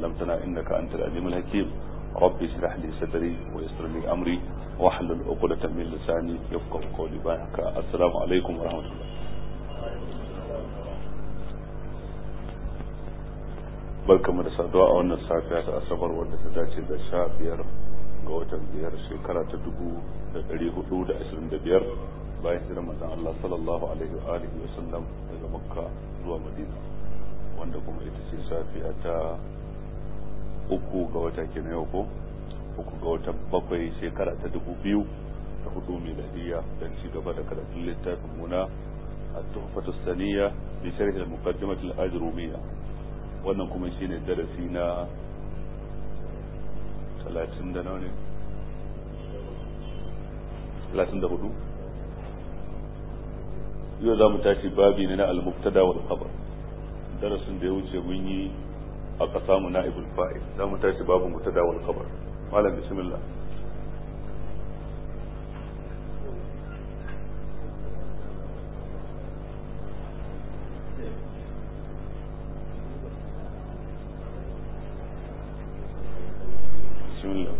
علمتنا إنك أنت العليم الحكيم رب اشرح لي صدري ويسر لي أمري واحلل عقدة من لساني يفقه قولي بارك السلام عليكم ورحمة الله barkamu da saduwa a wannan safiya ta asabar wadda ta dace da sha biyar ga watan biyar shekara ta dubu da ɗari hudu da ashirin da biyar bayan hijirar manzon Allah sallallahu alaihi wa alihi wa sallam daga makka zuwa madina wanda kuma ita ce safiya ta uku ga wata kenan yau ko uku ga watan bakwai shekara ta dubu biyu da hudu miladiyya don ci gaba da karatun littafin muna التحفة الثانية بشرح المقدمة الأجرومية wannan kuma shi ne darasi na talatin da nawa ne talatin da hudu yau za mu tashi babi ne na al-mubtada wal khabar darasin da ya wuce mun yi aka samu na'ibul fa'il za mu tashi babu mubtada wal khabar malam bismillah بسم الله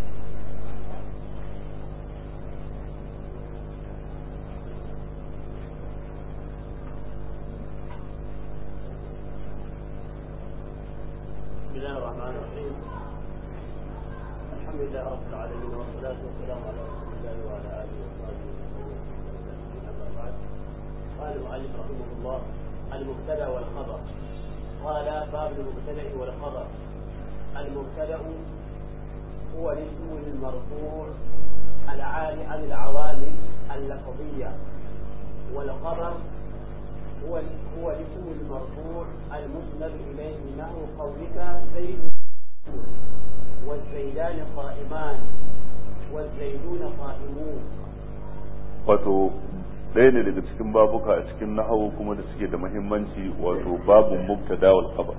بسم الله الرحمن الرحيم الحمد لله رب العالمين والصلاة والسلام على رسول الله وعلى آله وصحبه وسلم أما بعد قال المؤلف رحمه الله المبتدأ والخبر قال باب المبتدأ والخبر المبتدأ هو الاسم المرفوع العالي عن العوامل اللفظية والخبر هو هو الاسم المرفوع المسند إليه نحو قولك زيد والزيدان قائمان والزيدون قائمون wato ɗaya ne daga cikin babuka a cikin nahawu kuma da suke da muhimmanci wato babun mubtada wal khabar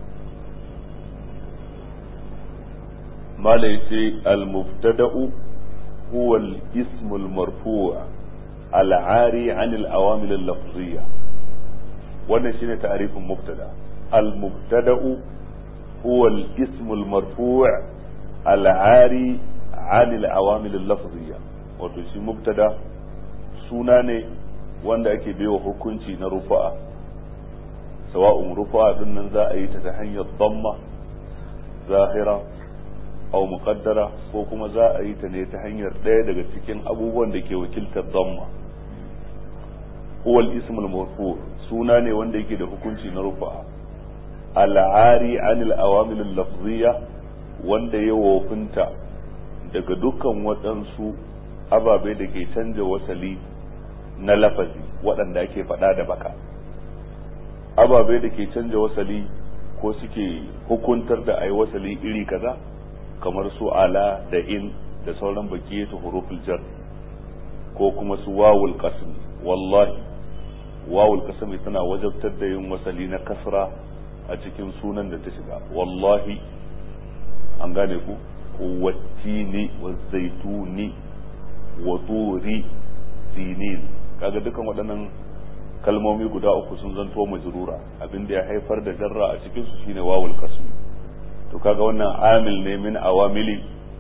mala yace al mubtada'u huwa al ism al marfu' al 'ari 'an al awamil al lafziyya wannan shine ta'rifin mubtada al mubtada'u huwa al ism al marfu' al 'ari 'an al awamil al lafziyya wato shi mubtada suna ne wanda ake baiwa hukunci na rufa'a sawa'un rufa'a din nan za a yi ta ta hanyar damma zahira aw muqaddara ko kuma za a yi ta ne ta hanyar ɗaya daga cikin abubuwan da ke wakiltar damma huwa al-ism al suna ne wanda yake da hukunci na rufa'a al'ari anil awamil al-lafziyya wanda ya wofinta daga dukkan waɗansu ababe da ke canja wasali na lafazi waɗanda ake faɗa da baka ababe da ke canja wasali ko suke hukuntar da a yi wasali iri kaza kamar su ala da in da sauran baki ta huruful jar ko kuma su wawul qasm wallahi wawul qasm tana wajabtar da yin wasali na kasra a cikin sunan da ta shiga wallahi an gane ku wattini wa zaituni wa turi sinin kaga dukan waɗannan kalmomi guda uku sun zanto majrura abinda ya haifar da jarra a cikin su shine wawul qasm to kaga wannan amil ne min awamili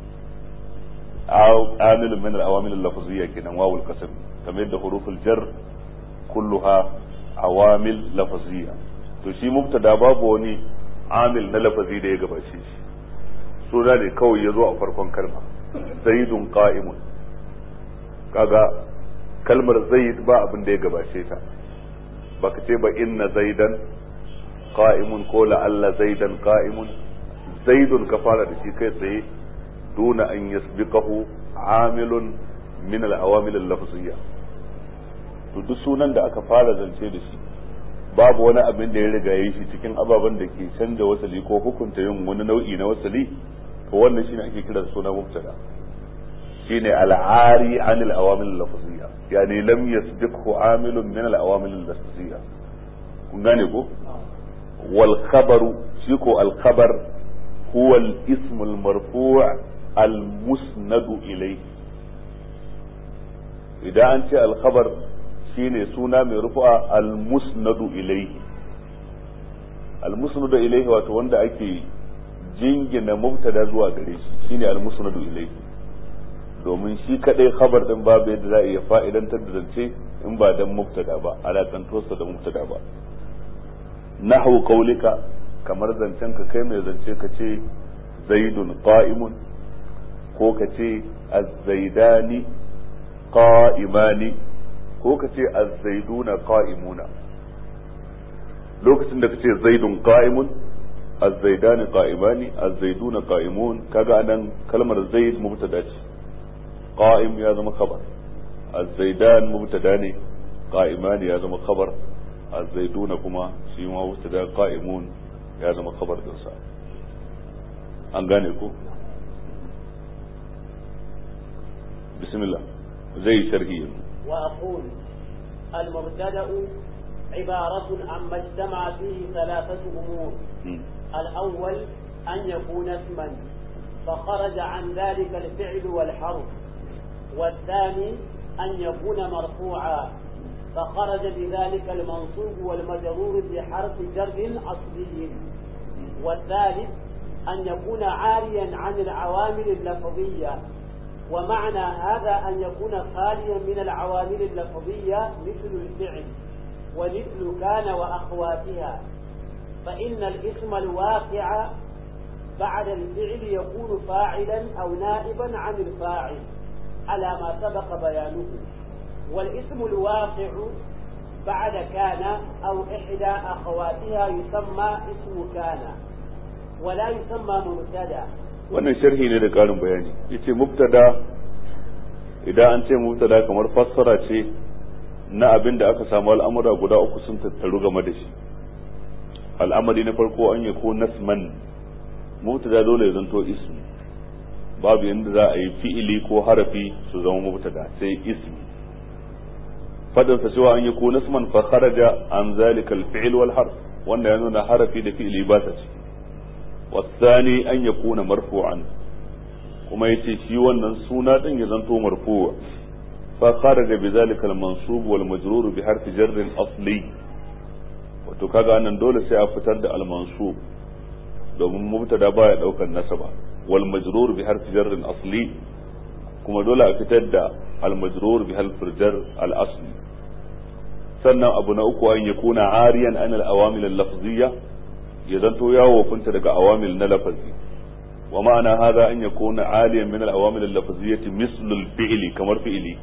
amil min al-awamil al-lafziyya kenan wawul qasm kamar yadda huruful jar kulluha awamil lafziyya to shi mubtada babu wani amil na lafazi da ya gabace shi suna ne kawai ya zo a farkon kalma zaidun qa'imun kaga kalmar zaid ba abin da ya gabace ta baka ce ba inna zaidan qa'imun ko la'alla zaidan qa'imun zaidun ka fara da shi kai tsaye duna an yasbiqahu amilun min al-awamil al-lafziyya to duk sunan da aka fara zance da shi babu wani abin da ya riga yi shi cikin ababen da ke canza wasali ko hukunta yin wani nau'i na wasali to wannan shine ake kira da suna mubtada shine al-ari an al-awamil al-lafziyya yani lam yasbiqhu amilun min al-awamil al-lafziyya kun gane ko wal khabaru shi ko al-khabar huwa al-ism al-marfu' al-musnad ilayhi idan an ce al-khabar shine suna mai rufu'a al-musnad ilayhi al-musnad ilayhi wato wanda ake jingina mubtada zuwa gare shi shine al-musnadu ilayhi domin shi kadai khabar din babu yadda za a iya fa'idantar da zance in ba dan mubtada ba alakantosa da mubtada ba nahwu qaulika kamar zancen ka kai mai zance ka ce zaidun qa'imun ko ka ce az-zaidani qa'imani ko ka ce az-zaiduna qa'imuna lokacin da ka ce zaidun qa'imun az-zaidani qa'imani az-zaiduna qa'imun kaga anan kalmar zaid mubtada ce qa'im ya zama khabar az-zaidan mubtada ne qa'iman ya zama khabar az-zaiduna kuma shi ma mubtada qa'imun ya zama khabar din sa an gane ko bismillah zai sharhi وأقول المبتدأ عبارة عما اجتمع فيه ثلاثة أمور الأول أن يكون اسما فخرج عن ذلك الفعل والحرف والثاني أن يكون مرفوعا فخرج بذلك المنصوب والمجرور بحرف جر أصلي والثالث أن يكون عاريا عن العوامل اللفظية ومعنى هذا أن يكون خاليا من العوامل اللفظية مثل الفعل ومثل كان وأخواتها فإن الاسم الواقع بعد الفعل يكون فاعلا أو نائبا عن الفاعل على ما سبق بيانه والاسم الواقع بعد كان أو إحدى أخواتها يسمى اسم كان ولا يسمى مبتدا wannan sharhi ne da ƙarin bayani yace mubtada idan an ce mubtada kamar fassara ce na abin da aka samu al'amura guda uku sun tattaru game da shi al'amari na farko an yi ko nasman mubtada dole ya zanto ismi babu yadda za a yi fi'ili ko harafi su zama mubtada sai ismi fadin sa cewa an yi ko nasman fa kharaja an zalika al-fi'l wal harf wanda ya nuna harafi da fi'ili ba ta ciki wasani an yakuna marfu'an kuma yace shi wannan suna din ya zanto marfu'a fa kharaja bi zalika al-mansub wal majrur bi harfi jarr asli wato kaga nan dole sai a fitar da al-mansub domin mubtada baya daukar nasaba wal majrur bi harfi jarr asli kuma dole a fitar da al majrur bi harfi jar al asli sannan abu na uku an yakuna ariyan an al awamil al lafziyya ya zanto ya wofinta daga awamil na lafazi wa ma'ana hadha an yakuna aliyan min al awamil al lafziyyati mislu al fi'li kamar fi'li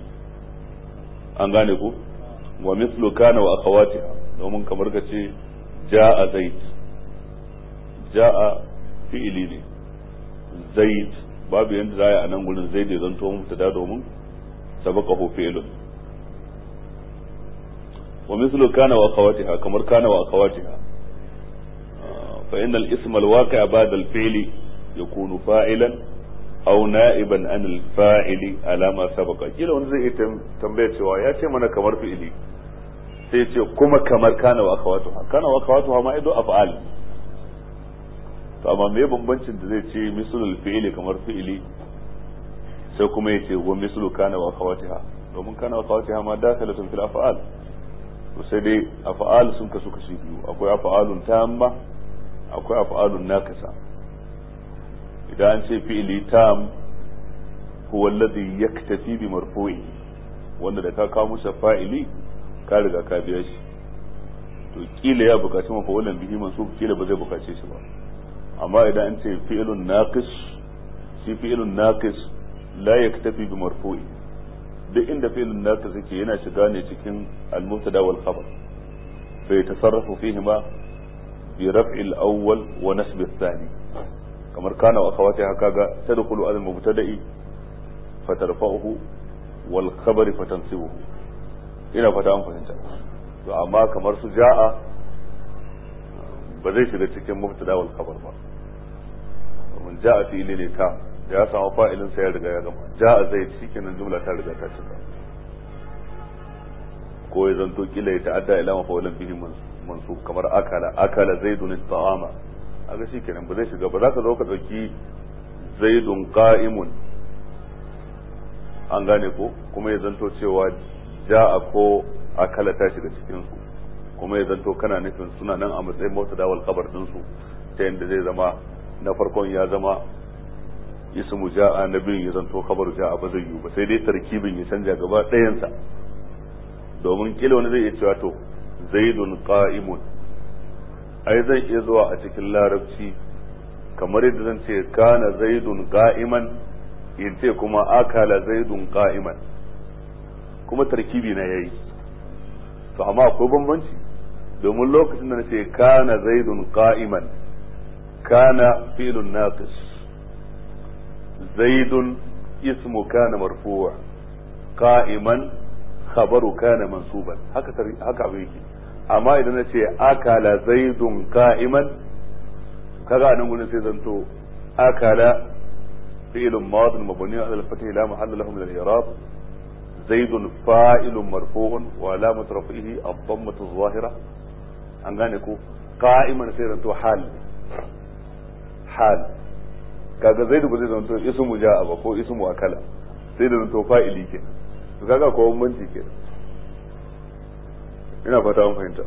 an gane ko wa mislu kana wa akhawatiha domin kamar ka ce ja'a zaid ja'a fi'ili ne zaid babu yanda za a nan gurin zaid ya zanto mubtada domin sabaka hu fi'lun wa mislu kana wa akhawatiha kamar kana wa akhawatiha fa inna al-ism al-waqi' ba'da al-fi'li yakunu fa'ilan aw na'iban an al-fa'ili ala ma sabaqa kila wanda zai tambaya cewa ya ce mana kamar fi'ili sai ce kuma kamar kana wa akhawatuha kana wa akhawatuha ma ido af'al to amma me bambancin da zai ce mislul fi'ili kamar fi'ili sai kuma ya ce wa mislu kana wa akhawatiha domin kana wa akhawatiha ma dakhalatun fil af'al to sai dai af'al sun kasu kashi biyu akwai af'alun tamma akwai af'alun naqisa idan an ce fi'ili tam huwa alladhi yaktafi bi marfu'i wanda da ka kawo musa fa'ili ka riga ka biya shi to kila ya bukaci mafa'ulan bihi mansub kila ba zai bukace shi ba amma idan an ce fi'ilun naqis shi fi'ilun naqis la yaktafi bi marfu'i duk inda fi'ilun naqis yake yana shiga ne cikin al-mubtada wal khabar fa yatasarrafu fihi ma bi raf'i al-awwal wa nasb ath-thani kamar kana wa akhawati haka ga tadkhulu al-mubtada'i fatarfa'uhu wal khabar fatansibuhu ina fata an fahimta to amma kamar su ja'a ba zai shiga cikin mubtada wal khabar ba domin ja'a fi'ili ne ta da ya samu fa'ilin sa ya riga ya gama ja'a zai shikenan jumla ta riga ta cika ko ya zanto kila ya ta'adda ila mafa'ulan bihi mansub kamar akala akala zaidun ta'ama aga shikenan ba zai shiga ba za ka zo ka dauki zaidun qa'imun an gane ko kuma ya zanto cewa ja'a ko akala ta shiga cikin su kuma ya zanto kana nufin suna nan a matsayin mota dawal kabar din su ta yadda zai zama na farkon ya zama ismu ja'a na biyun ya zanto khabar ja'a ba zai yi ba sai dai tarkibin ya canja gaba ɗayansa domin kila wani zai iya cewa to zaidun qa'imun ai zan iya zuwa a cikin larabci kamar yadda zan ce kana zaidun qa'iman in ce kuma akala zaidun qa'iman kuma tarkibi na yayi to amma akwai bambanci domin lokacin da nace kana zaidun qa'iman kana filun naqis zaidun ismu kana marfu' qa'iman khabaru kana mansuban haka haka abin yake amma idan nace akala zaidun qa'iman kaga anan gurin sai zanto akala فعل ماض مبني على الفتح لا محل له من الإعراب زيد فاعل مرفوع وعلامة رفعه الضمة الظاهرة an gane ko qa'iman sai zanto hal hal kaga zaidu ba zai zanto ismu ja'a ba ko ismu akala sai da zanto fa'ili ke to kaga ko bambanci ke ina fata an fahimta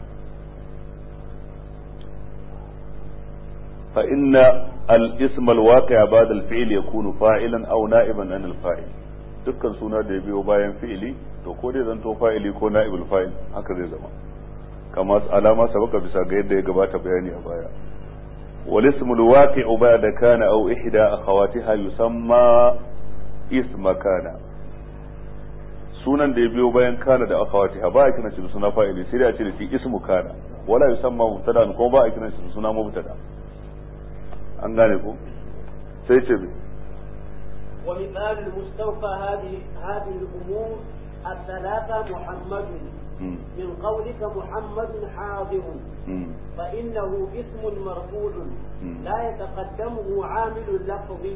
fa inna al-ism al-waqi' ba'da al-fi'l yakunu fa'ilan aw na'iban an al-fa'il dukkan suna da ya biyo bayan fi'ili to ko dai zanto fa'ili ko na'ibul fa'il haka zai zama kama alama sabaka bisa ga yadda ya gabata bayani a baya wal ismul waqi'u ba'da kana aw ihda akhawatiha yusamma isma kana sunan da ya biyo bayan kana da akhawatiha ba a kina shi suna fa'ili sai da a ce da shi ismu kana wala yusamma mubtada ko ba a kina shi suna mubtada an gane ko sai ce bi ومثال المستوفى هذه هذه الامور الثلاثه محمد من قولك محمد حاضر فإنه اسم مرفوع لا يتقدمه عامل لفظي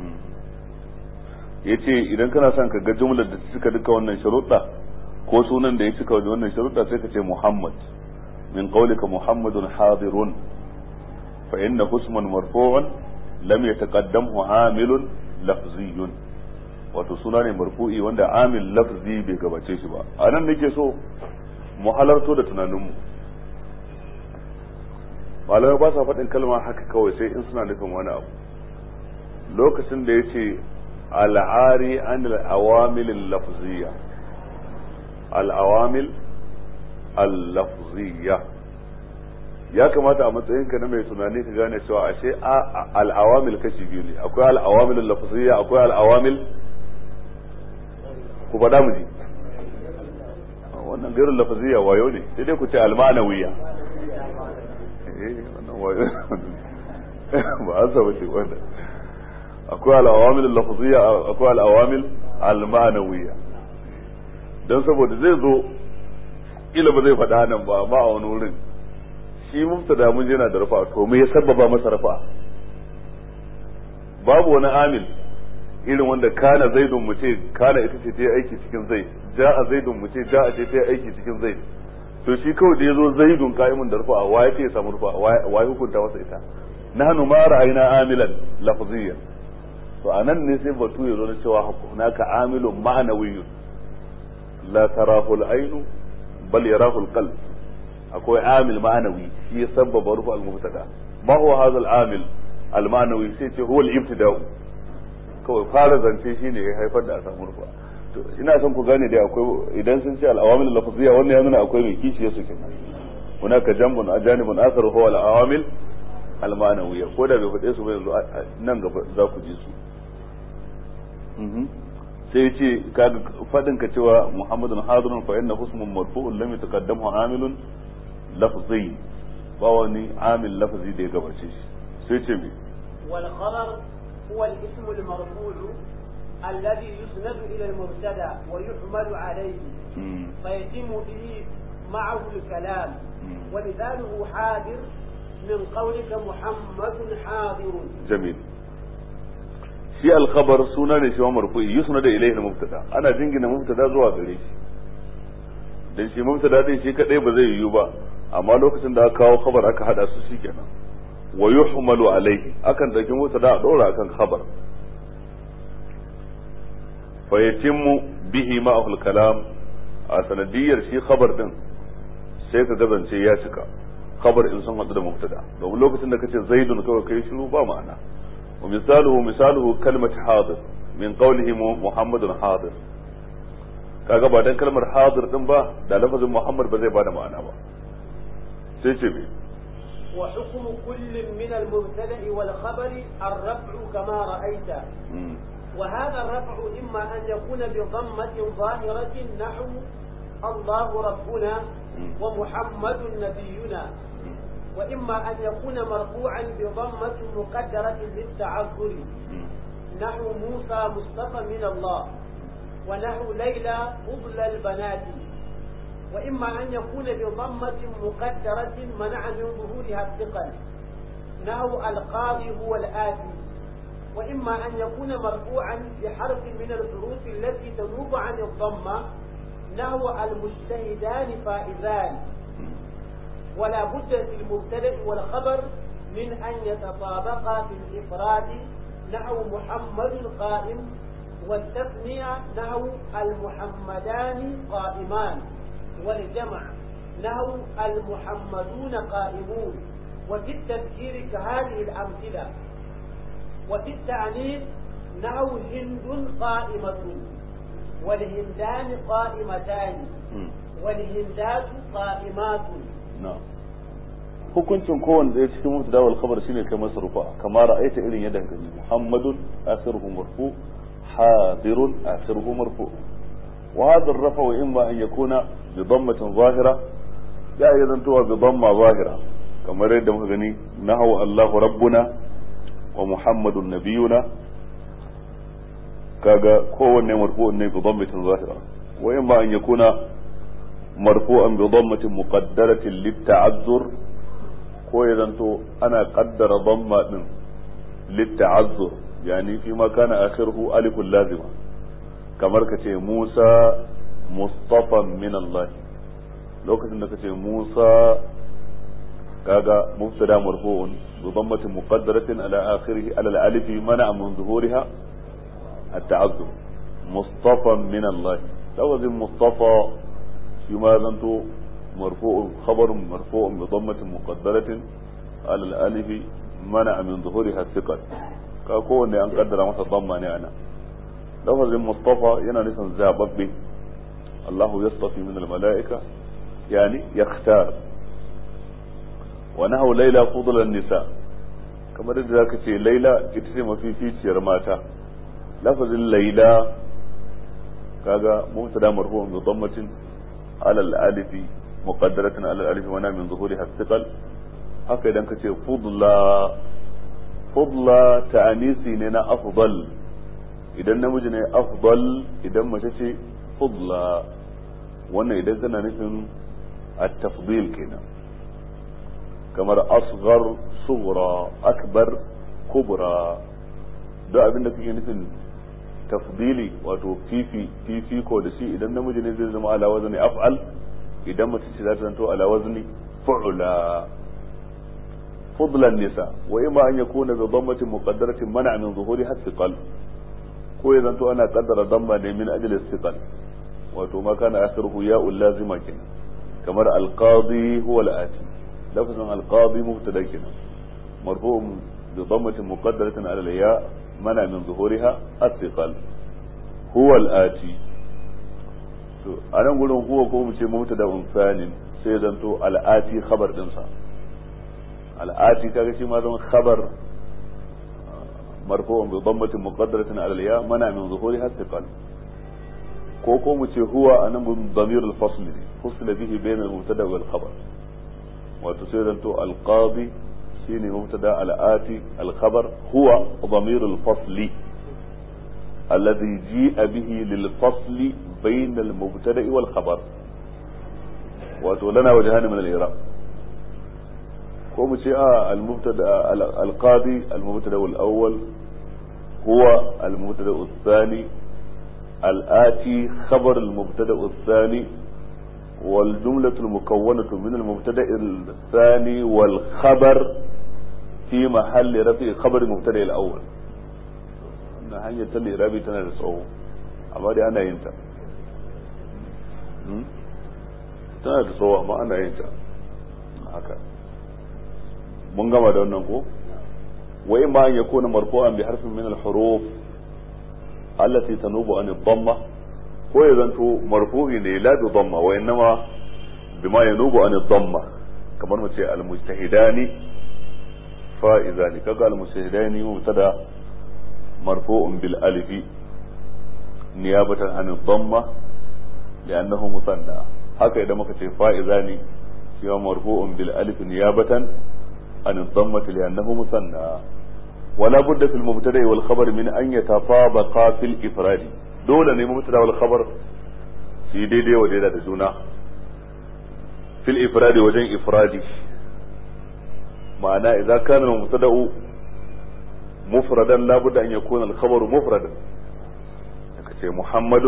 yace idan kana son ka ga jumlar da suka duka wannan sharuɗa ko sunan da ya cika wannan sharuɗa sai ka ce Muhammad min qawlika Muhammadun hadirun fa inna husman marfu'un lam yataqaddamhu amilun lafziyun wato suna ne marfu'i wanda amil lafzi bai gabace shi ba a nan nake so mu halarto da tunaninmu malamai ba sa faɗin kalma haka kawai sai in suna nufin wani abu lokacin da ya ce al'ari an al'awamil lafziya al'awamil al-lafziya ya kamata a matsayinka na mai tunani ka gane cewa ashe al'awamil kashi biyu ne akwai al'awamil lafziya akwai al'awamil ku faɗa mu ji wannan gairin lafaziya wayo ne sai dai ku ce almanawiya eh wannan wayo ba an saba ce wannan akwai al'awamil lafaziya akwai al'awamil almanawiya don saboda zai zo ila ba zai faɗa nan ba amma a wani wurin shi mubtada mun yana da rafa to me ya sababa masa rafa babu wani amil irin wanda kana zaidun mu ce kana ita ce ta yi aiki cikin zai ja'a zaidun mu ce ja'a ce ta yi aiki cikin zai to shi kawai da yazo zaidun qa'imun da rufa wa yake samu rufa wa ya hukunta masa ita nahnu ma ra'ayna amilan lafziyyan to anan ne sai batu ya zo da cewa hunaka amilun ma'nawiyyun la tarahu al-ainu bal yarahu al-qalb akwai amil ma'nawi shi ya sabbaba rufa al-mubtada ma huwa hadha al-amil al-ma'nawi sai ce huwa al-ibtida'u kawai fara zance shine ya haifar da a samu rufa to ina son ku gane dai akwai idan sun ce al-awamil lafziyya wannan ya nuna akwai mai kishi su kenan hunaka jambun ajanibun akhar huwa al-awamil al-ma'nawiyya ko da bai faɗe su ba yanzu nan gaba za ku ji su sai ce kaga fadin ka cewa muhammadun hadirun fa inna husmun marfu'un lam yataqaddamu amilun lafzi ba wani amil lafzi da ya gabace shi sai ce me wal khabar هو الاسم المرفوع الذي يسند إلى المبتدا ويحمل عليه فيتم به معه الكلام ومثاله حاضر من قولك محمد حاضر جميل shi alkhabar suna ne shi wa marfu'i yusna da ilayhi mubtada ana jingina mubtada zuwa gare shi dan shi mubtada din shi kadai ba zai yiwu ba amma lokacin da aka kawo khabar aka hada su shikenan wa yuhmalu alayhi akan dauki mubtada a dora akan khabar fa yatimmu bihi ma'ahu kalam a sanadiyar shi khabar din sai ka gazance ya cika khabar in sun hadu da mubtada domin lokacin da kace zaidun kawai kai shiru ba ma'ana wa misaluhu misaluhu kalmat hadir min qawlihi muhammadun hadir kaga ba dan kalmar hadir din ba da lafazin muhammad ba zai bada ma'ana ba sai ce me وحكم كل من المبتدا والخبر الرفع كما رايت وهذا الرفع اما ان يكون بضمه ظاهره نحو الله ربنا ومحمد نبينا واما ان يكون مرفوعا بضمه مقدره للتعذر نحو موسى مصطفى من الله ونحو ليلى فضل البنات وإما أن يكون بضمة مقدرة منع من ظهورها الثقل نحو القاضي هو الآتي وإما أن يكون مرفوعا بحرف من الحروف التي تنوب عن الضمة نحو المجتهدان فائزان ولا بد في المبتدأ والخبر من أن يتطابقا في الإفراد نحو محمد قائم والتثنية نحو المحمدان قائمان والجمع نحو المحمدون قائمون وفي التذكير كهذه الأمثلة وفي التعنيف نحو هند قائمة والهندان قائمتان والهندات قائمات na'am hukuncin kowanne ɗaya cikin mubtada wal khabar shine kai masa rufa kamar ra'aita irin yadda ka gani muhammadun akhiruhu marfu hadirun akhiruhu marfu wa hadha ar-rafa imma an yakuna bi dhammatin zahira ya iya zantowa bi dhamma zahira kamar yadda muka gani nahawu allahu rabbuna wa muhammadun nabiyuna kaga kowanne marfu'un ne bi dhammatin zahira wa imma an yakuna مرفوعا بضمة مقدرة للتعذر ko ya zanto ana kaddara dhamma din litta'azzur yani fi ma kana akhiruhu alifun lazima kamar ka ce Musa mustafan min Allah lokacin da ka ce Musa kaga mubtada marfu'un bi dhammatin muqaddaratin ala akhirih ala al-alif mana min zuhuriha at-ta'azzur mustafan min Allah lafazin mustafa shi ma zanto مرفوع خبر مرفوع بضمة مقدرة على الألف منع من ظهورها الثقل كاكو أن قدر مثل ضمة أنا لفظ المصطفى ينا نسان زابب الله يصطفي من الملائكة يعني يختار ونهو ليلى فضل النساء كما ذاك شيء ليلى اتسم في في شرماتا لفظ الليلى كاغا مبتدا مرفوع بضمة على الألف مقدرة على الألف منع من ظهورها الثقل haka idan ka ce fudla fudla ta'anisi ne na afdal idan namiji ne afdal idan mace ce fudla wannan idan kana nufin at-tafdil kenan kamar asghar sughra akbar kubra da abin da kake nufin tafdili wato fifi fifi ko da shi idan namiji ne zai zama ala wazni af'al idan mace ce za ta zanto ala wazni fu'la فضل النساء وإما أن يكون بضمة مقدرة منع من ظهورها الثقل ko ya zanto ana kaddara damma ne min ajli istiqal wato ma kana akhiruhu ya'u lazima kin kamar alqadi huwa al-ati lafzun alqadi mubtada kin marfu'un bi dammatin muqaddaratin ala al-ya mana min zuhuriha istiqal huwa al-ati to anan gurin huwa ko mu ce mubtada unsanin sai zanto al-ati khabar din sa الآتي كذا شيء ما دون خبر مرفوع بضمة مقدرة على الياء منع من ظهورها الثقل كوكو متي هو أنا من ضمير الفصل فصل به بين المبتدا والخبر وتصير أنت القاضي شيني مبتدا الآتي الخبر هو ضمير الفصل الذي جيء به للفصل بين المبتدا والخبر وتولنا وجهان من الإعراب ko mu ce a al-mubtada al-qadi al-mubtada al-awwal huwa al-mubtada al-thani al-ati khabar al-mubtada al-thani والجملة المكونة من المبتدأ الثاني والخبر في محل رفع خبر المبتدأ الأول إن هي تلي رابي تنا تسعو أما دي أنا ينتا تنا تسعو أما أنا ينتا هكذا mun gama da wannan ko wa imma an yakuna marfu'an bi harfin min al-huruf allati tanubu an ad-damma ko ya zanto marfu'i ne la bi damma wa innama bima yanubu an ad-damma kamar mu ce al-mujtahidani fa'izani kaga al-mujtahidani mubtada marfu'un bil alif niyabatan an ad-damma li'annahu musanna haka idan muka ce fa'izani shi marfu'un bil alif niyabatan عن الضمة لأنه مثنى ولا بد في المبتدأ والخبر من أن يتطابقا في الإفراد دولة المبتدأ والخبر في دي دي ودي دا جونا في الإفراد وجن إفرادي معناه إذا كان المبتدأ مفردا لا بد أن يكون الخبر مفردا محمد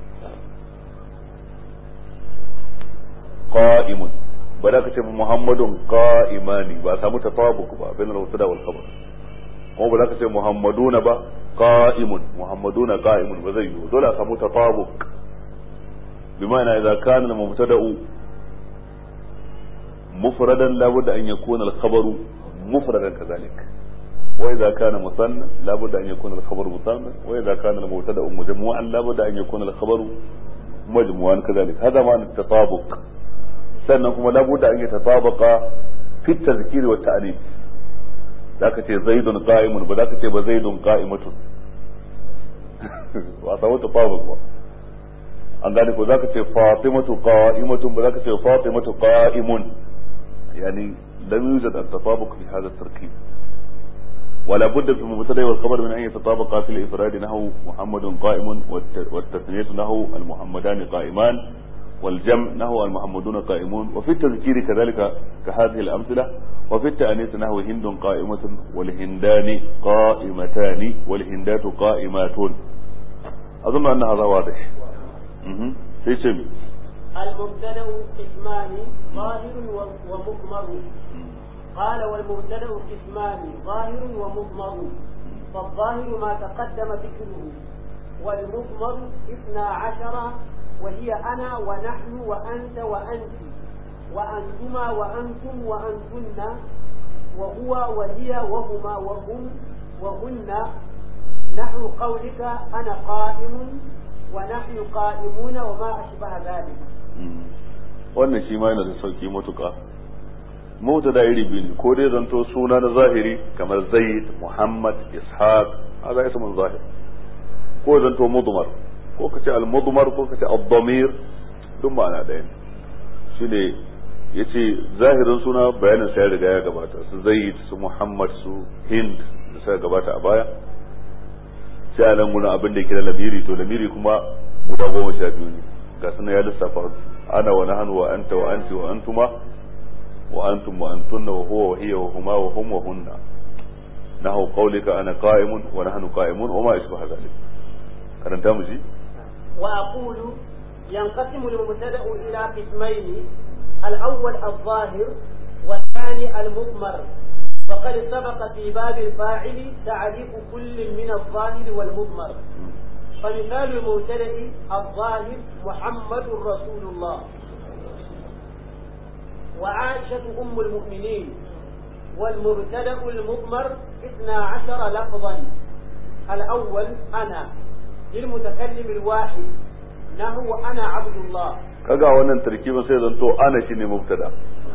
قائم ba za ka ce muhammadun qa'imani ba a samu tatabuk ba bain al-mubtada wal khabar kuma ba za ka ce muhammaduna ba qa'imun muhammaduna qa'imun ba zai yi dole a samu tatabuk bima'ana idza kana al-mubtada'u mufradan la budda an yakuna al-khabaru mufradan kadhalik wa idza kana musanna la budda an yakuna al-khabaru musanna wa idza kana al-mubtada'u majmu'an la budda an yakuna al-khabaru majmu'an kadhalik hada ma'ana at-tatabuk sannan kuma labuda an yi tatabaka fi tazkiri wa ta'rif zaka ce zaidun qa'imun ba zaka ce ba zaidun qa'imatun ba samu tatabuk ba an gane ko zaka ce fatimatu qa'imatun ba zaka ce fatimatu qa'imun yani lam yujad at-tatabuk fi hadha at-tarkib ولا بد في المبتدا والخبر من ان يتطابقا في الافراد نحو محمد قائم والتثنيه نحو المحمدان قائمان والجمع نحو المحمدون قائمون وفي التذكير كذلك كهذه الأمثلة وفي التأنيث نحو هند قائمة والهندان قائمتان والهندات قائمات أظن أن هذا واضح في سمي المبتدأ قسمان ظاهر ومضمر قال والمبتدأ قسمان ظاهر ومضمر فالظاهر ما تقدم ذكره والمضمر اثنا عشر وهي أنا ونحن وأنت وأنت وأنتما وأنتم وأنتن وهو وهي وهما وهم وهن نحو قولك أنا قائم ونحن قائمون وما أشبه ذلك wannan shi ma yana da sauki matuƙa mota da iri biyu ko dai zanto suna na zahiri kamar zaid muhammad ishaq hada ismun zahir ko zanto mudmar ko ka ce al-mudmar ko ka ce ad-damir duk ma'ana ɗaya ne shine yace zahirin suna bayanin sai riga ya gabata su zaid su muhammad su hind da suka gabata a baya sai a nan gurin abin da yake da lamiri to lamiri kuma guda goma sha biyu ne ga suna ya lissafa ana wa nahnu wa anta wa anti wa antuma wa antum wa antunna wa huwa wa hiya wa huma wa hum wa hunna nahu qawlika ana qa'imun wa nahnu qa'imun wa ma ashbaha dhalik karanta mu ji وأقول ينقسم المبتدأ إلى قسمين الأول الظاهر والثاني المضمر وقد سبق في باب الفاعل تعريف كل من الظاهر والمضمر فمثال المبتدأ الظاهر محمد رسول الله وعائشة أم المؤمنين والمبتدأ المضمر اثنا عشر لفظا الأول أنا للمتكلم الواحد نحو أنا عبد الله kaga wannan tarkibin sai zanto ana shine mubtada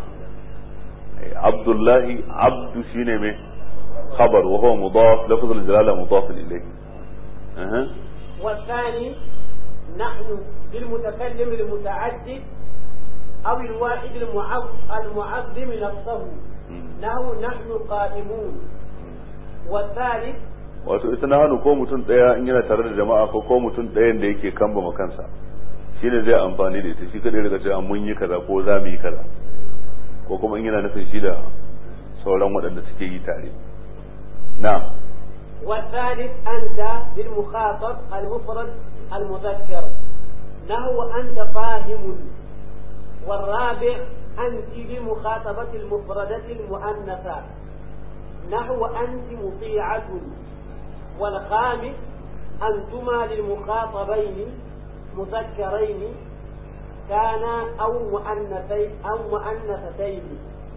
abdullahi abdu shine me khabar wa huwa mudaf lafz al-jalala mudaf ilayhi أه. والثاني نحن للمتكلم المتعدد أو الواحد المعظم نفسه نحو نحن قائمون والثالث wato ita na hannu ko mutum ɗaya in yana tare da jama'a ko ko mutum ɗayan da yake kamba kansa shi ne zai amfani da ita shi kadai daga cewa mun yi kaza ko za mu yi kaza ko kuma in yana nufin shi da sauran waɗanda suke yi tare na والثالث أنت للمخاطب المفرد المذكر نحو أنت فاهم والرابع أنت للمخاطبة المفردة المؤنثة نحو أنت مطيعة والخامس أنتما للمخاطبين مذكرين كان أو مؤنثين أو مؤنثتين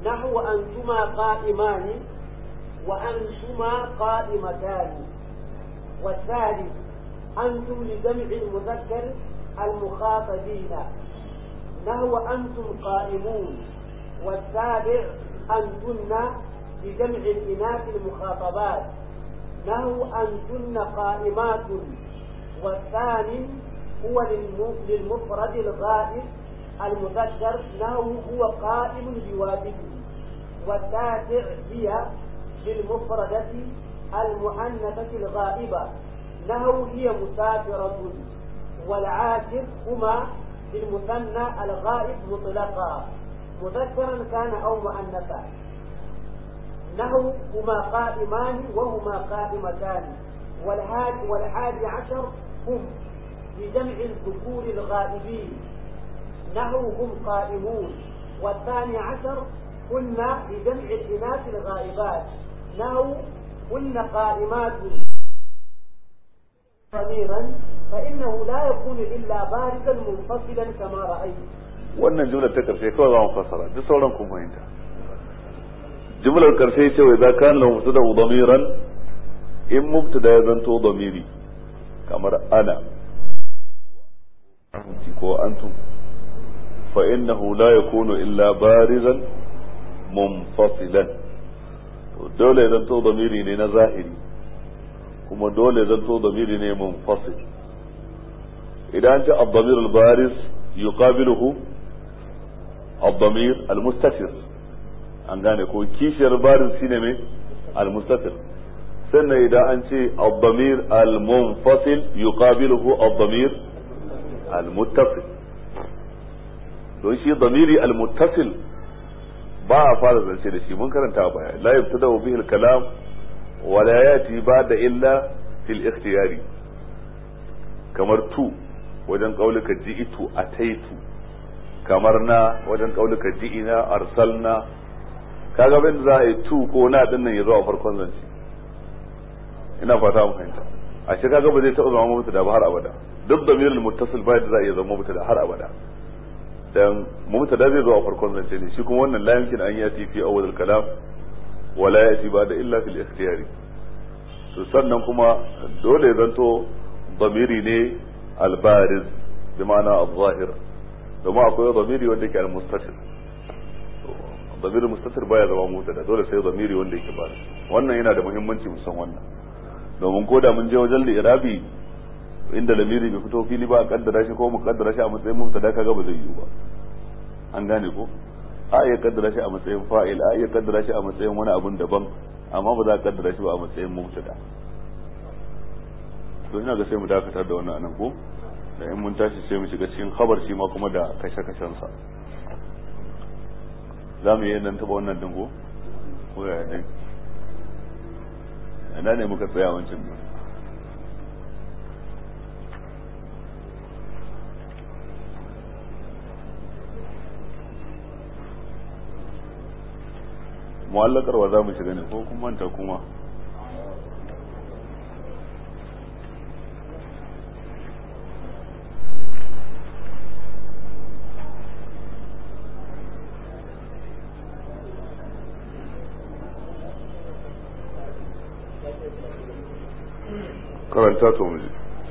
نحو أنتما قائمان وأنتما قائمتان والثالث أنتم لجمع المذكر المخاطبين نحو أنتم قائمون والسابع أنتن لجمع الإناث المخاطبات نحو أنتن قائمات والثاني هو للمفرد الغائب المذكر نحو هو قائم بواجبه والتاسع هي للمفردة المؤنثة الغائبة نحو هي مسافرة والعاشر هما للمثنى الغائب مطلقا مذكرا كان أو مؤنثا نحو هما قائمان وهما قائمتان والحادي والحادي عشر هم بجمع الذكور الغائبين نحو هم قائمون والثاني عشر هن بجمع الإناث الغائبات نحو هن قائمات ضميرا فإنه لا يكون إلا بارزا منفصلا كما رأيت wannan jumlar ta karshe kawai za mu fassara duk sauran kun fahimta jumlar karshe ce wai za ka lahu mubtada damiran in mubtada ya zanto damiri kamar ana ko antum fa innahu la yakunu illa barizan munfasilan to dole ya zanto damiri ne na zahiri kuma dole ya zanto damiri ne munfasil idan ce ad-damir al-bariz yuqabiluhu الضمير المستتر an gane ko kishiyar barin shine mai almustatir sannan idan an ce al-damir al-munfasil yuqabiluhu al-damir al-muttasil don shi damiri al-muttasil ba a fara zance da shi mun karanta baya la yabtada bihi al-kalam wa la yati ba'da illa fil ikhtiyari kamar tu wajen kaulika ji'itu ataitu kamar na wajen kaulika ji'ina arsalna kaga bin za a yi tu ko na din nan ya zo a farkon zance ina fata mu fahimta a shi kaga ba zai taɓa zama mutu ba har abada duk da mirul muttasil ba da za a iya zama mutu da har abada dan mutu da zai zo a farkon zance ne shi kuma wannan la yumkin an yati fi awwal al-kalam wa la yati ba da illa fil ikhtiyari to sannan kuma dole ya zanto damiri ne al-bariz bi ma'ana al-zahir domin akwai zamiri wanda yake al-mustatir zamiri mustatir baya zama mota da dole sai zamiri wanda yake ba wannan yana da muhimmanci musan wannan domin ko da mun je wajen li'irabi inda lamiri bai fito fili ba a kaddara shi ko mu kaddara shi a matsayin mubtada kaga ba zai yiwu ba an gane ko a iya kaddara shi a matsayin fa'il a iya kaddara shi a matsayin wani abun daban amma ba za a kaddara shi ba a matsayin mubtada to ina ga sai mu dakatar da wannan anan ko da in mun tashi sai mu shiga cikin khabar shi ma kuma da kashe-kashen sa za mu yi nan taba wannan dingo ko ya ne ina ne muka tsaya wancan din mu'allakarwa za mu shiga ne ko kuma manta kuma karanta to mu